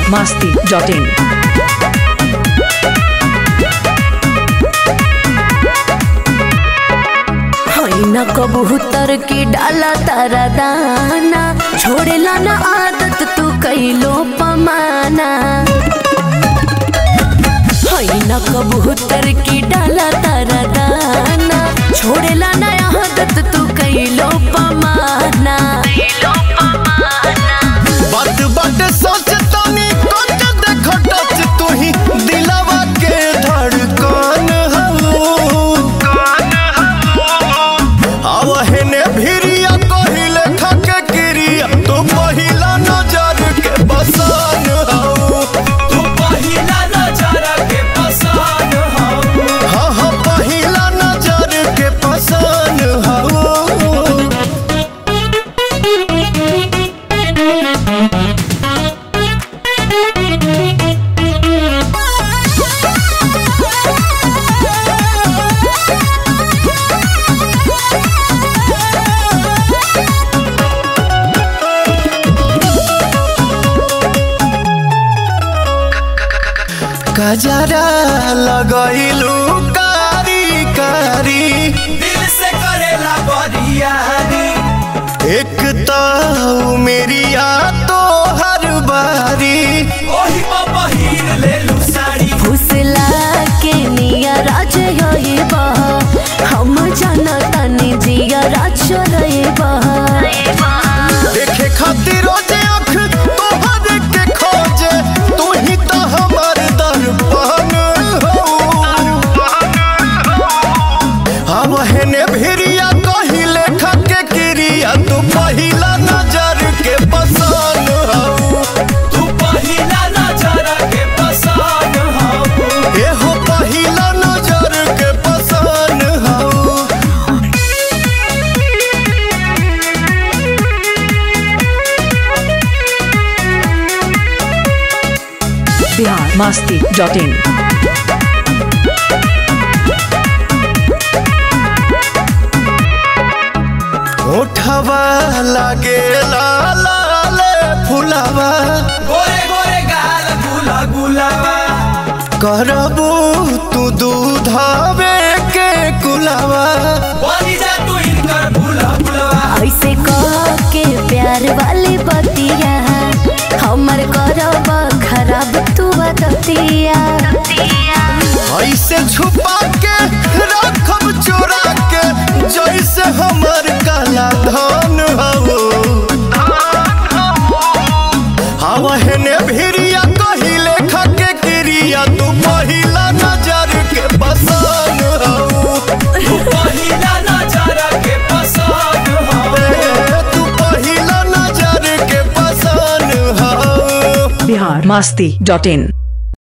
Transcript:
masti.in. ना कबूतर की डाला तारा दाना छोड़ेला ना आदत तू कैलो पमाना ना कबूतर की डाला तारा दाना छोड़ेला ना आदत तू कैलो पमाना बात बात सोच तनी कोच देखो टच तू ही दिलवा के धड़कन हलो आवहने भिरिया कहिले खके क्रिया तू पहिला नजर के बसन हो तू पहिला नजर के पसंद हो हाँ हाँ पहिला नजर के पसन हो गजरा लगैलू कारी कारी दिल से करेला बरियारी एक ताऊ मेरिया तो हर बारी ओही पर पहिर लेलू साड़ी फुसला के निया राज बा हम जानतानी जिया राज बा देखे खातिर रोजे आँख तोहर के खोजे तू ही तो हमर दर्पण हो अब हेने भिरिया कहिले खके क्रिया तू पहिला नजर के पसन हो तू पहिला नजर के पसंद हो एहो पहिला नजर के पसन हो Bihar masti.in. ओठवा लागे लाल फुलावा गोरे गोरे गाल गुला गुलावा करबू तू दूधावे के कुलावा बनी जा तू इनकर भूला भुलवा ऐसे कह के प्यार वाली बतिया हमर करब खराब तू बतिया ऐसे छुपा के रखब चोरा के जैसे हमर काला धन हो हवा हेने भिरिया कहिले खके क्रिया तू पहिला नजर के पसन हो तू पहिला नजर के पसंद हो तू पहिला नजर के पसन हो Bihar masti.in.